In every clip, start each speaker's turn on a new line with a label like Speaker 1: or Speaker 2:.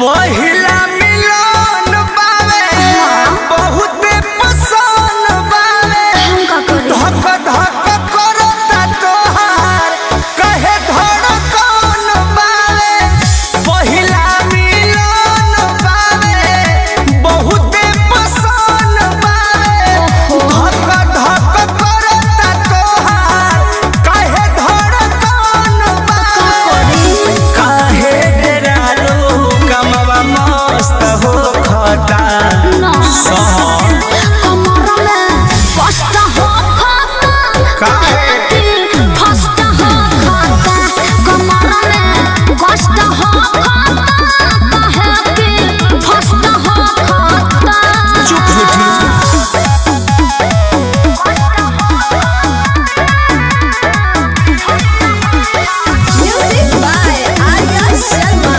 Speaker 1: पहिला मिलन बावे बहुते पसंद बावे
Speaker 2: हम का करी
Speaker 1: धक धक करता तोहार कहे धड़कन बावे पहिला मिलन बावे बहुते पसंद बावे धक धक करता तोहार कहे धड़कन बावे काहे डरालो कमवा मस्त हो खता
Speaker 2: ना
Speaker 1: सहन
Speaker 2: कमर में कष्ट हो खाता
Speaker 1: काहे?
Speaker 2: फस्ट हो खाता कमर में कष्ट हो खाता काहे कि फस्ट हो खाता
Speaker 1: चुप झूठी
Speaker 2: music by Arya Sharma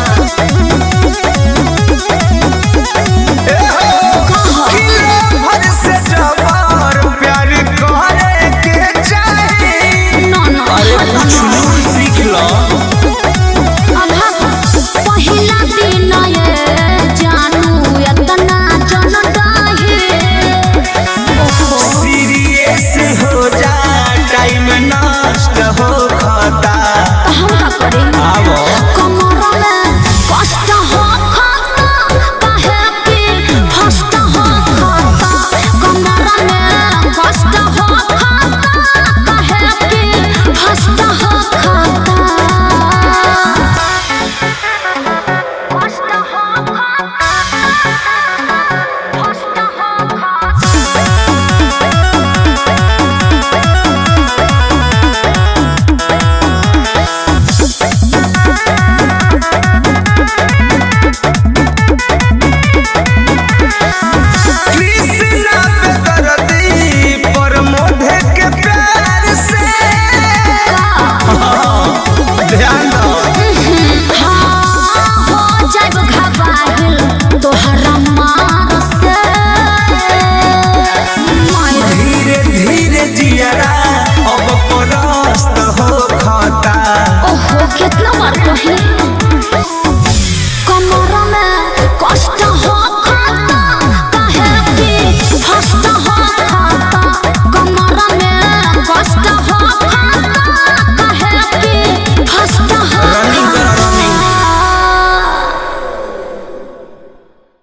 Speaker 1: kilo भर से जवार प्यार करे के चाही
Speaker 2: ना ना
Speaker 1: अरे कुछ नूर सीख लो
Speaker 2: अभा पहिला दिन ये जानू एतना जन डाहे ओहो
Speaker 1: सीरियस हो जा टाइम नष्ट हो खता
Speaker 2: हम का करी
Speaker 1: आवो
Speaker 2: कमर में कष्ट हो खाता काहे कि फस्ट हो खाता कमर में कष्ट हो खाता काहे कि फस्ट हो खाता कष्ट हो खाता फस्ट हो खाता
Speaker 1: कृष्णा पे दर्दी पर मोढ़े के प्यार से ध्यान दो
Speaker 2: हाँ, हो जाइब घबाहिल तोहरा मार से। मायर
Speaker 1: धीरे धीरे जियरा अब परस्त हो खता
Speaker 2: ओहो, केतना बार कही